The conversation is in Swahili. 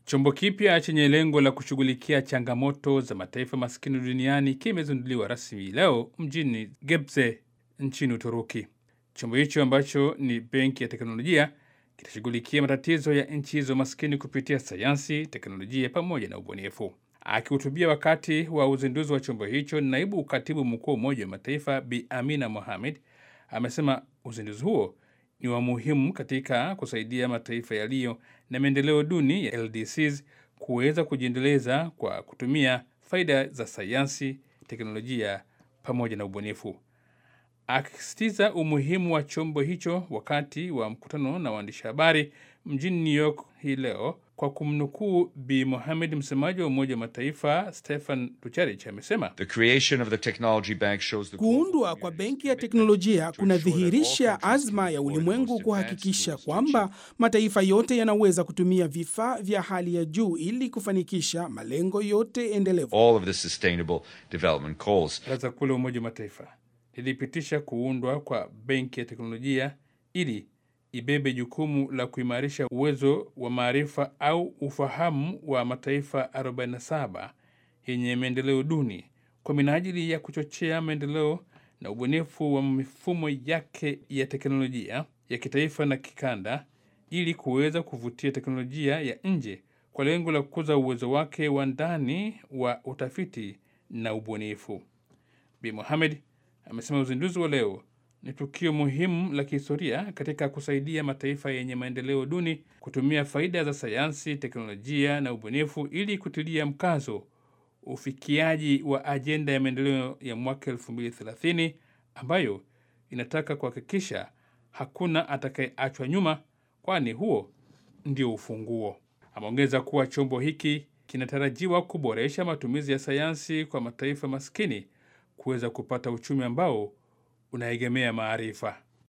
Chombo kipya chenye lengo la kushughulikia changamoto za mataifa maskini duniani kimezinduliwa rasmi leo mjini Gebze nchini Uturuki. Chombo hicho ambacho ni benki ya teknolojia kitashughulikia matatizo ya nchi hizo maskini kupitia sayansi, teknolojia pamoja na ubunifu. Akihutubia wakati wa uzinduzi wa chombo hicho, naibu katibu mkuu wa Umoja wa Mataifa Bi Amina Mohamed amesema uzinduzi huo ni wa muhimu katika kusaidia mataifa yaliyo na maendeleo duni ya LDCs kuweza kujiendeleza kwa kutumia faida za sayansi, teknolojia pamoja na ubunifu. Akisisitiza umuhimu wa chombo hicho wakati wa mkutano na waandishi habari mjini New York hii leo, kwa kumnukuu Bi Mohamed, msemaji wa Umoja wa Mataifa Stefan Dujarric amesema The creation of the technology bank shows the Kuundwa kwa benki ya teknolojia kunadhihirisha azma ya ulimwengu kuhakikisha kwamba mataifa yote yanaweza kutumia vifaa vya hali ya juu ili kufanikisha malengo yote endelevu. all of the sustainable development goals. Baraza Kuu la Umoja wa Mataifa lilipitisha kuundwa kwa benki ya teknolojia ili ibebe jukumu la kuimarisha uwezo wa maarifa au ufahamu wa mataifa 47 yenye maendeleo duni kwa minajili ya kuchochea maendeleo na ubunifu wa mifumo yake ya teknolojia ya kitaifa na kikanda ili kuweza kuvutia teknolojia ya nje kwa lengo la kukuza uwezo wake wa ndani wa utafiti na ubunifu. Bi Mohamed amesema uzinduzi wa leo ni tukio muhimu la kihistoria katika kusaidia mataifa yenye maendeleo duni kutumia faida za sayansi, teknolojia na ubunifu ili kutilia mkazo ufikiaji wa ajenda ya maendeleo ya mwaka 2030 ambayo inataka kuhakikisha hakuna atakayeachwa nyuma, kwani huo ndio ufunguo. Ameongeza kuwa chombo hiki kinatarajiwa kuboresha matumizi ya sayansi kwa mataifa maskini kuweza kupata uchumi ambao unaegemea maarifa.